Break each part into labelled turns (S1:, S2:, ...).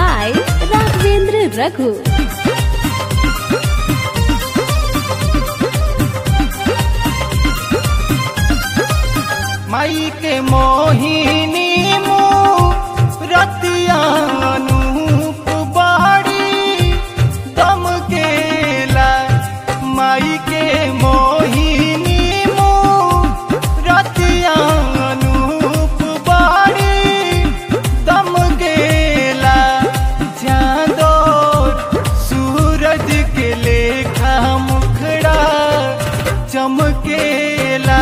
S1: by Raghavendra Raghu.
S2: माई के मोहिनी रतिया अनूप बाड़ी दम केला माई के मोहिनी रतिया अनूप बाड़ी दम केला चांदोर सूरज के लेखा मुखड़ा चमकेला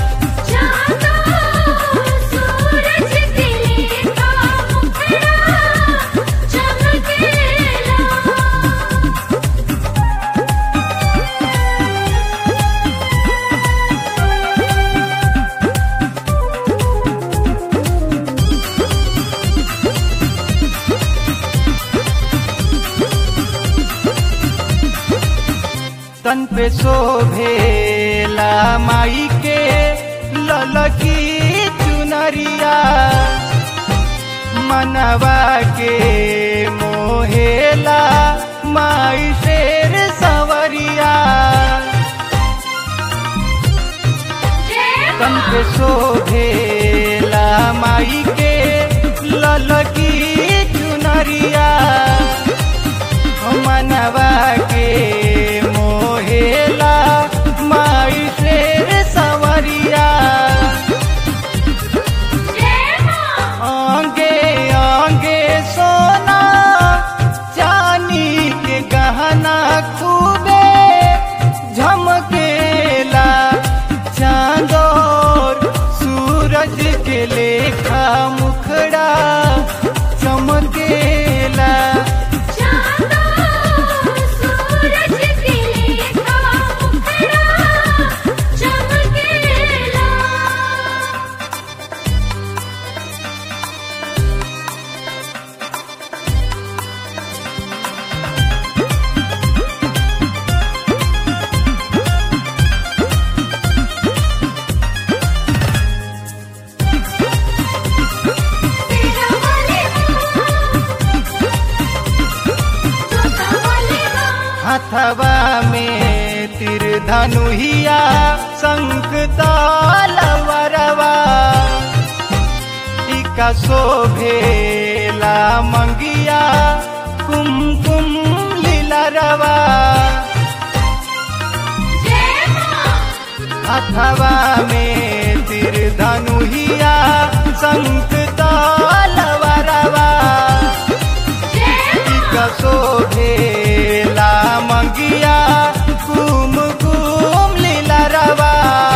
S2: तन पे शोभेला माई के ललकी चुनरिया मनवा के मोहेला माई शेर सवरिया तन पे शोभेला माई के ललकी चुनरिया मनवा के मोहेला माई शेर सवरिया आंगे आंगे सोना चानी के गहना खूबे झमकेला चांदोर सूरज के लेखा मुखड़ा चमकेला हथवा में तिर धनुहिया शंख तालवरवा टीका शोभेला मंगिया कुमकुम लीलरवा हथवा में तिर धनुहिया शंख तालवरवा टीका शोभेला मंगिया कुम कुम लीलरवा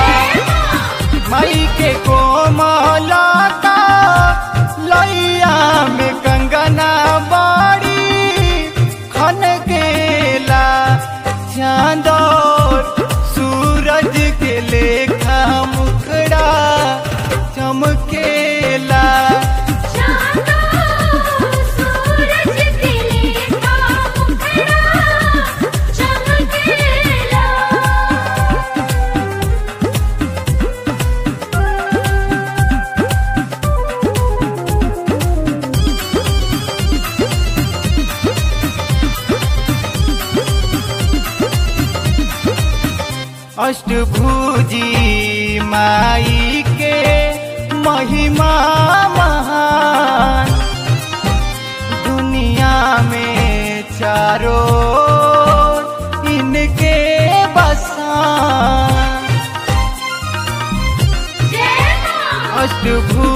S2: मई के कोमला का लैया में कंगना बाड़ी खन केला चांदोर सूरज के लेखा मुखड़ा चमकेला अष्टभुजी माई के महिमा महान दुनिया में चारों इनके बसान अष्टभुजी